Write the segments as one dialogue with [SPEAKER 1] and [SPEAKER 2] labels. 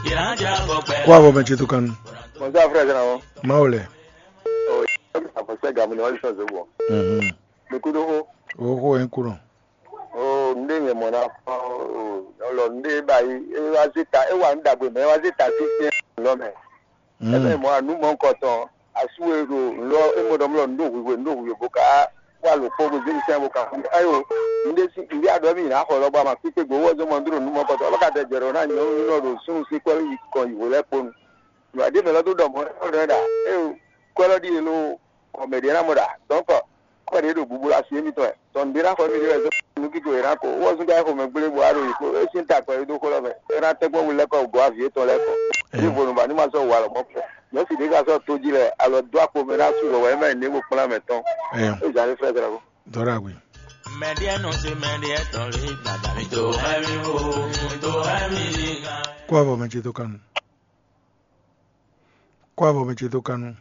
[SPEAKER 1] Kwa bo meche to kanu.
[SPEAKER 2] Mọ̀sá fúrẹ́ sẹ́nà wọn.
[SPEAKER 1] Maule.
[SPEAKER 2] Àfọ̀sẹ́ gàmù ni wọ́n sọ̀ sí wọ̀.
[SPEAKER 1] Mhm.
[SPEAKER 2] Mekudo hó.
[SPEAKER 1] Oko enkuro.
[SPEAKER 2] O ndé yẹn mọ̀ náà fọ́ ọlọ ndé báyìí ẹ wá síta ẹ wà ń dàgbé mẹ́ ẹ wá síta sí ṣe lọ́mẹ̀. Ẹ bẹ́ẹ̀
[SPEAKER 1] Mhm.
[SPEAKER 2] mọ ànúmọ̀ ńkọ̀ tán àsúwèrò ńlọ ẹmọdọ̀mọlọ ńdó òwúwe ńdó òwúwe bó ká wà ló kó gbèsè ìṣẹ́ bó ká ayò ndé sí ìdí àdọ́ mi ìnáwó ọlọ́gbà máa pípé gbowó ọjọ́ mọ̀ ndúró númọ̀ kọ̀tọ̀ ọlọ́kadà jẹ̀rọ̀ náà yẹn ń lọ́rọ̀ sún sí pẹ́lú ikọ̀ ìwò lẹ́pọ̀nù. ìwádìí mẹ́lọ́ tó dọ̀mọ́ ọ̀rẹ́ dà ẹ o kọ́lọ́dì yẹn ló ọ̀mẹ̀dì náà mọ̀ dà dọ́kọ̀ kọ́lọ́dì yẹn ló gbogbo la sí èmi tọ̀ ẹ̀ tọ̀nùdí náà kọ́ mi ní ẹ̀sọ́ nínú kíkọ ìran kò wọ́n sún káyọ̀ fọmọ gbélé buhari òyìnbó ẹ sì ń ta pẹ̀lú tó kọ́ lọ́fẹ̀ ẹ náà tẹ́gbọ́n mi lẹ́kọ̀ọ́ ògùn àfìyé tọ́ lẹ́kọ̀ọ́ ní ìfòrùnbà ní ma sọ wà lọ́mọ́ pọ̀ yóò sì dé ká sọ tó jí rẹ̀ alọ́ dọ́ àpò mi náà sùn lọ́wọ́ ẹ mẹ́rin ní gbogbo lámẹ̀ tán
[SPEAKER 1] Eh,
[SPEAKER 2] ó jà ní fẹ́ sẹ́ra kó.
[SPEAKER 1] dora gwe.
[SPEAKER 3] Mẹ̀díẹ̀ nù sí mẹ̀díẹ̀ tán lé gbàgbà mi tó ẹ̀mí o, tó ẹ̀mí nìkan.
[SPEAKER 1] Kwa bo meche to kanu. Kwa bo meche to kanu.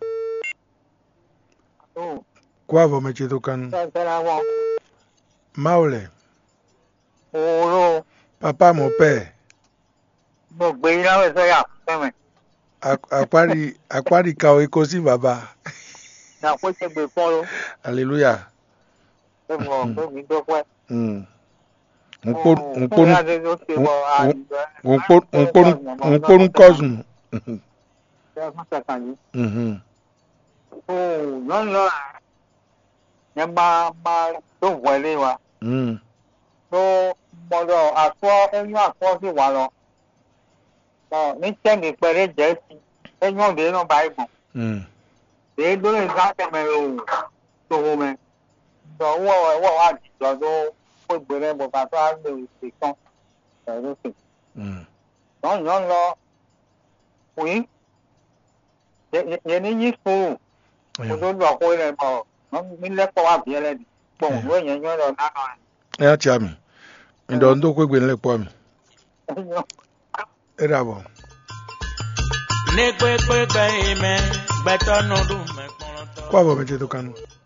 [SPEAKER 1] Kwa bo meche to kanu.
[SPEAKER 4] sẹ́sẹ́ra wọn
[SPEAKER 1] Maule.
[SPEAKER 4] òòró
[SPEAKER 1] Papa mo pe.
[SPEAKER 4] gbogbo ìyáwó sẹ́yà fẹ́mẹ̀
[SPEAKER 1] Akwari akwari ka o eko si baba.
[SPEAKER 4] nàkó ṣe gbè fún ọ
[SPEAKER 1] Hallelujah.
[SPEAKER 4] fẹ́mọ̀ fẹ́mi dọ́pẹ́.
[SPEAKER 1] Mm. Nkporu nkporu nkporu
[SPEAKER 4] nkporu
[SPEAKER 1] nkporu cousin. Mhm.
[SPEAKER 4] lọ́nà yẹn máa máa tó wọlé wa
[SPEAKER 1] Mm.
[SPEAKER 4] tó gbọ́dọ̀ àtọ́ ẹ̀yìn àtọ́ sí wa lọ. ní sẹ́mi pẹ̀lẹ́ jẹ́ sí ẹ̀yìn òde náà báyìí bọ̀.
[SPEAKER 1] Mm.
[SPEAKER 4] èyí ló lè sá tẹ̀mẹ̀ o tó o mẹ́. sọ wọ́ wọ́ wá jùlọ tó kó gbèrè bọ̀bà tó á lè ṣe tán pẹ̀lú sí.
[SPEAKER 1] Mm.
[SPEAKER 4] lọ́nà lọ òyìn yẹn ní yí sùúrù kó
[SPEAKER 1] Eh,
[SPEAKER 4] tó lọ kó rẹ̀ bọ̀ ní lẹ́kọ̀ọ́ wà bí ẹlẹ́dì pọ̀
[SPEAKER 1] Eh.
[SPEAKER 4] wọ́n yẹn yẹn lọ nánà
[SPEAKER 1] ya chami. Ndo ndo kwegwe nlekwa mi.
[SPEAKER 4] rẹ̀.
[SPEAKER 1] Era bo.
[SPEAKER 3] Ní pépé gbẹ̀yìn mẹ́, gbẹ̀tọ́ nù dùn mẹ́kúnrún tọ́.
[SPEAKER 1] Kwa bo meche to kanu.